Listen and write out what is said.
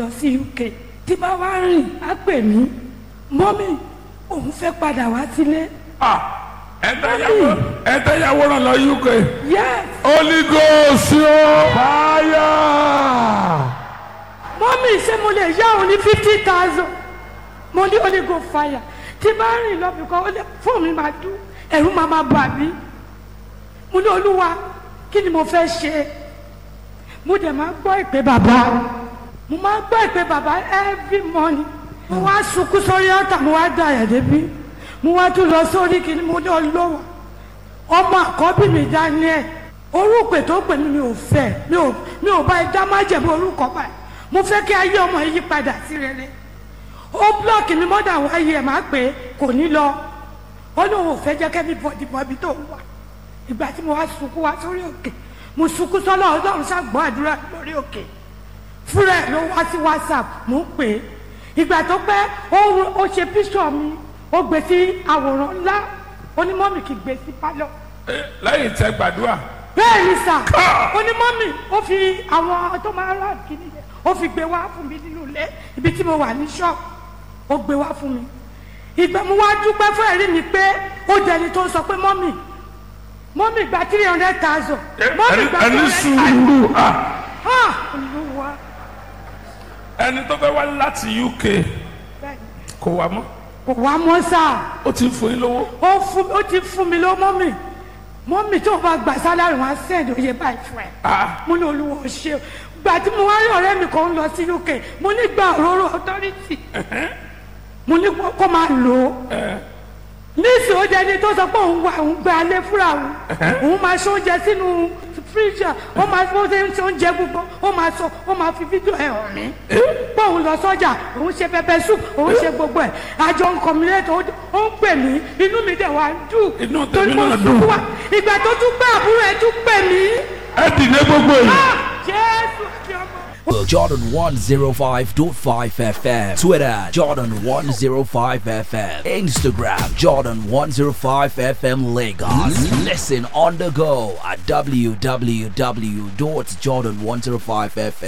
lọ sí uk tí bá wá rìn á pè mí mọ́mì òun fẹ́ padà wá sílé Ah, ẹ tẹ́ yàwó ẹ tẹ́ yàwó ràn lọ uk yes holy ghost o fire. mọ́mì ṣé mo lè yá òun ní fifty thousand mo ní holy go fire tí bá rìn lọ bìkan ó lè fóònù mi máa dún ẹ̀rù máa máa bà mí mo ní olúwa kí ni mo fẹ́ ṣe mo dẹ̀ máa gbọ́ ìpè bàbá mo máa gbọ́ ìpè bàbá every morning mo wá sunkún sórí ọ̀tà mo wá da ẹ̀ débi mo wá tún lọ sórí kìíní mo ní olówó ọmọ àkọ́bí mi daniel orúkọ tó pè mí mi ò fẹ́ mi ò mi ò bá ẹ dá májẹ̀mú orúkọ báyìí mo fẹ́ kí ayé ọmọ yìí padà sí rere ó blọọkì mi mọ́dà wáyé ẹ̀ máa pè é kò ní lọ ó lóun ò fẹ́ jẹ́ kẹ́mi bọ̀dì bọ̀bí tó wà ìgbà tí mo wá sunkún wá sórí òkè mo sunkún sọ́lọ́ ọlọ́run ṣàgbọ́ àdúrà lórí òkè fúnra ẹ̀ ló wá sí whatsapp mo ń pè é ìgbà tó pẹ́ ó ó ṣe píṣọ̀ mi ó gbé sí àwòrán ńlá onímọ̀mì kì í gbé sí pálọ̀ Eh, lẹ́yìn tẹ́ gbàdúrà bẹ́ẹ̀ ni sà onímọ̀mì ó fi àwọn tó máa rà kíní yẹn ó fi gbé wá fún mi nínú ilé ibi tí mo wà ní ṣọ́ọ̀bù ó gbé wá fún mi ìgbà mo wá dúpẹ́ fún ẹ̀rí mi pé ó dẹni tó sọ pé mọ́mì mọ́mì gba three hundred thousand mọ́mì gba ẹni three hundred thousand sùúrù ah, ah olúwa ẹni tó fẹ́ wá láti uk bẹ́ẹ̀ ni. kò wá mọ́ kò wá mọ́ sáà ó ti ń fún yín lówó ó fún ó ti fún mi lọ mọ́mì mọ́mì tó bá gbà sálárì wọn á sẹ́ẹ̀dì oyè báyìí fún ẹ Ah. mo ní olúwo ṣe gbà tí mo wá rí ọ̀rẹ́ mi kan lọ sí uk mo ní gba òróró authority mo ní kó máa lò ó níìsì ó jẹni tó sọ pé òun wà òun gba alẹ́ fúnra òun òun máa ṣe oúnjẹ sínú fíríjà ó máa bó ṣe ń ṣe oúnjẹ gbogbo ó máa sọ ó máa fi fídíò ẹ̀ hàn mí pé òun lọ sọ́jà òun ṣe pẹpẹ soup òun ṣe gbogbo ẹ̀ àjọ nǹkan mi lẹ́tọ̀ ó ń pè mí inú mi dẹ̀ wá ń dùn Inú tèmi torí mo náà sunkún dùn. wá ìgbà tó tún pé àbúrò ẹ̀ tún pè mí ẹ dìde gbogbo yìí. Ah, jésù àti ọmọ. Jordan 105.5 FM. Twitter, Jordan 105 FM. Instagram, Jordan 105 FM Lagos. Listen on the go at www.jordan105fm.